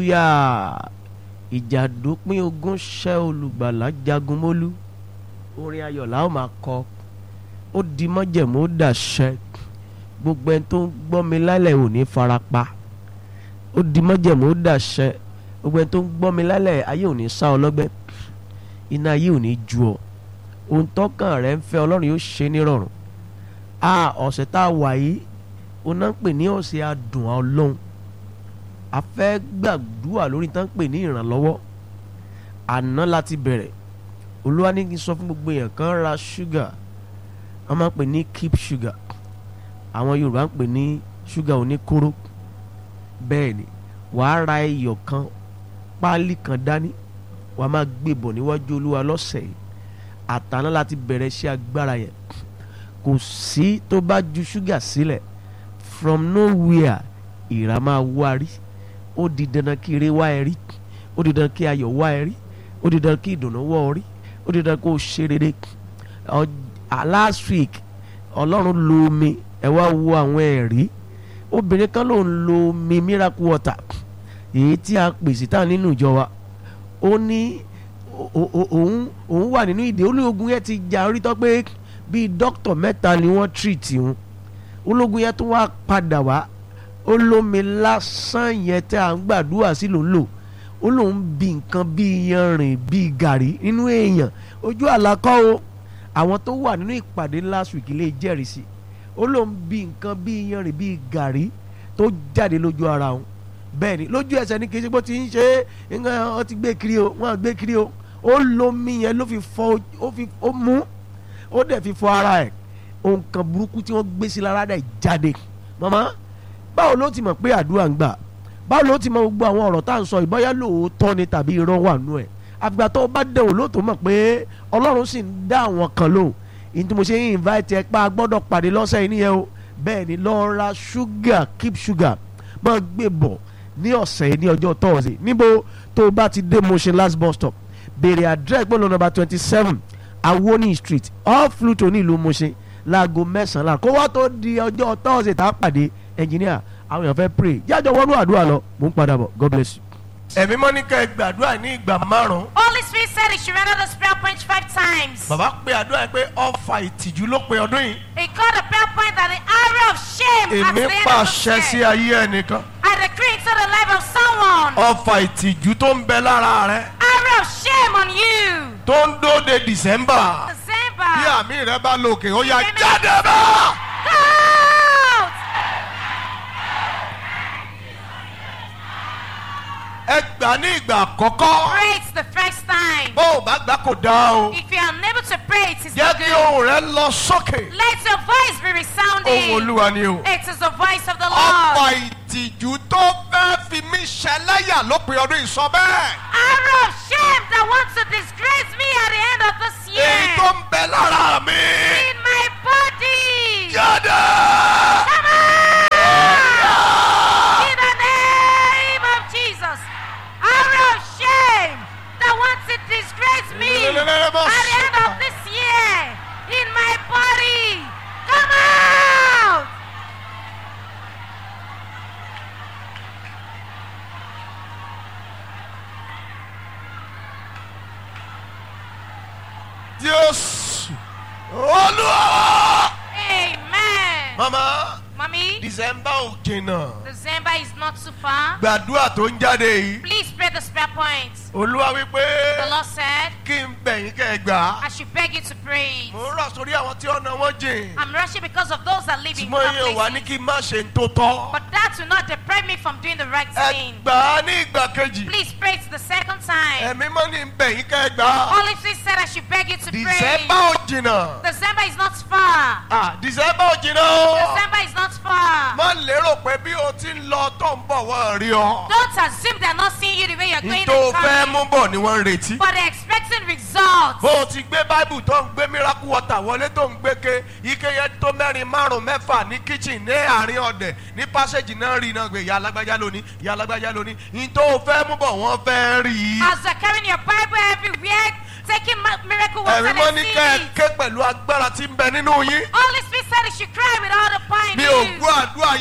hallelujah ìjà dópin ogun ṣẹ́ olùgbàlà jagun mólú orin ayọ̀ la ó máa kọ ó di mọ́jẹ̀mú ó dàṣẹ gbogbo ẹni tó ń gbọ́ mi lálẹ́ ò ní farapa ó di mọ́jẹ̀mú ó dàṣẹ gbogbo ẹni tó ń gbọ́ mi lálẹ́ ayé ò ní sá ọ lọ́gbẹ́ iná ayé ò ní ju ọ ohun tọ́kàn rẹ ń fẹ́ ọlọ́run yóò ṣe nírọ̀rùn a ọ̀sẹ̀ tá a wà yìí ó náà ń pè ní ọ̀sẹ̀ adùn ọlọ́run a fẹ́ gbàdúrà lórí tán ń pè ní ìrànlọ́wọ́ àná láti bẹ̀rẹ̀ olúwa ní kí n sọ fún gbogbo èèyàn kan ra ṣúgà wọ́n máa ń pè ní keep sugar àwọn yorùbá ń pè ní ṣúgà oníkóró bẹ́ẹ̀ ni wàá ra iyọ̀ kan páálí kan dání wàá máa gbé bọ̀ níwájú olúwa lọ́sẹ̀ yìí àtàná láti bẹ̀rẹ̀ iṣẹ́ agbára yẹn kò sí tó bá ju ṣúgà sílẹ̀ from nowhere ìrà máa wárí ó di dandan kí ire wá ẹ rí ó di dandan kí ayọ̀ wá ẹ rí ó di dandan kí ìdùnnú wá ọ rí ó di dandan kó o ṣe rere last week ọlọ́run lo omi ẹ wá wo àwọn ẹ̀rí obìnrin kan ló ń lo omi miracle water èyí tí a pèsè tá nínú ìjọ wa ó ní òun òun wà nínú ìdè olóògùn yẹn ti jà orí tọ́ pé bíi dókítà mẹ́ta ni wọ́n treat òun ológun yẹn tó wá padà wá ó lómi lásán yẹn tẹ́ à ń gbàdúrà sí ló ń lò ó lóun bí nǹkan bíi yanrìn bíi gàrí nínú èèyàn ojú àlàkọ́ o àwọn tó wà nínú ìpàdé last week lè jẹ́rìí sí ó lóun bí nǹkan bíi yanrìn bíi gàrí tó jáde lójú ara òun bẹ́ẹ̀ ni lójú ẹsẹ̀ ní kì í ṣe bó ti ń ṣe é ọ ti gbé kiri o wọ́n á gbé kiri o ó lómi yẹn ló fi fọ ó fi ó mú ó dẹ̀ fi fọ ara ẹ̀ ohun kan burúkú tí wọ́n gbé sí lára dẹ̀ jáde màmá báwo ló ti mọ̀ pé àdúrà ń gbà báwo ló ti mọ̀ gbogbo àwọn ọ̀rọ̀ tá à ń sọ ìbáyá lóòótọ́ ni tàbí irọ́ wà nù ẹ̀ àgbà tó bá dẹ̀ wò lóòótọ́ mọ̀ pé ọlọ́run sì ń dá àwọn kan lò ìyẹn tí mo ṣe ń invite ẹ pa gbọ́dọ̀ pàdé lọ́sẹ̀ yìí nìyẹn o bẹ́ẹ̀ ni lọ ra sugar keep sugar máa gbé bọ̀ ní ọ̀sẹ̀ yìí ní ọjọ́ tọ́ọ̀sì níbo tó o bá ti dé Mushin last bus stop béèrè address gbọ́dọ̀ number twenty seven Awoni street off Pluto ní ìlú Mushin láago mẹ́sàn-án kó wá tó di ọjọ́ tọ́ọ̀sì tá a pàdé ẹnjìníà àwọn èèyàn fẹ́ pray jájọ wọnú àdúrà lọ mò ń padà bọ̀ God bless you. ẹ̀mí mọ́ ní ká ẹ gbàdúrà ní ìgbà márùn-ún. Holy Spirit said he should render this prayer point five times. bàbá pe àdúrà yẹn pé ọfà ìtìjú ló pe ọdún yìí. He called the prayer point that the arrow of shame at èmi the end of pàṣẹ the sí year. ayé ẹnìkan. I decree into the life of someone. ọfà ìtìjú tó ń bẹ lára rẹ Arrow of shame on you. tó ń dóde December. bí December. àmì rẹ bá lòkè ó yá Amen. jáde bá. Out. ẹ gbà ní ìgbà àkọ́kọ́. Pray it the first time. bó o bá gbà kò dáa o. If you are unable to pray, it is jẹ́ not kí good. ohùn rẹ lọ sókè. Let your voice be ohùn resounding. olúwa ni o. It is the voice of the ọ̀pọ̀ Lord. ìtìjú tó fẹ́ fi mí ṣẹlẹ́yà lópin ọdún yìí sọ bẹ́ẹ̀. Arrow of shame that wants to disgrace me at the end of this èyí year. tó ń bẹ lára mi. In my body. jáde. Come on! In the name of Jesus. Arrow of shame that wants to disgrace me at the end of this year. In my body. Come out! Jésù. olúwa. Amen. mama Mommy, december ò jìnnà. December is not too far. gbàdúrà tó ń jáde yìí. Please pray the spare point. olúwa The wípé Lord said, kí n bẹ̀yìn kẹ́ ẹ gbà á. I should beg you to pray. mo ń rọ̀ sórí àwọn tí ọ̀nà wọn jìn. I'm rushing because of those that live in ṣùgbọ́n poor yẹn wà ní places. kí n má ṣe ń tó tọ́. But that will not deprive me from doing the right ẹ thing. gbà á ní ìgbà kejì. Please pray it the second time. ẹ̀mí mọ́ ní bẹ̀yìn kẹ́ ẹ gbà á. Holy Spirit said I should beg you to december pray. ò jìnnà. December is not far. ah december ò jìnnà o. December is not far. má lérò pé bí o ti ń lọ tó ń bọ̀ wọ́n rí ọ. Don't assume they're not seeing you the way you're going tó and fẹ́ mú coming. bọ̀ ni wọ́n ń retí. But they're expecting results. bó o ti gbé báìbù tó ń gbé miracle water wọlé tó ń gbé ke ike yẹn tó mẹ́rin márùn mẹ́fà ní kitchen ní àárín ọ̀dẹ̀ ní passage náà rí iná gbé ìyá alágbájá lónìí ìyá alágbájá lónìí ní tó o fẹ́ mú bọ̀ wọ́n fẹ́ rí i. As you're carrying your Bible everywhere, taking mi- miracle water ẹ̀rí mọ́ and ní seeing kẹ́ ẹ it. ké pẹ̀lú agbára tí ń bẹ nínú yín. Holy Spirit said you should cry with all the power in mi ò you. gbọ́ àdúrà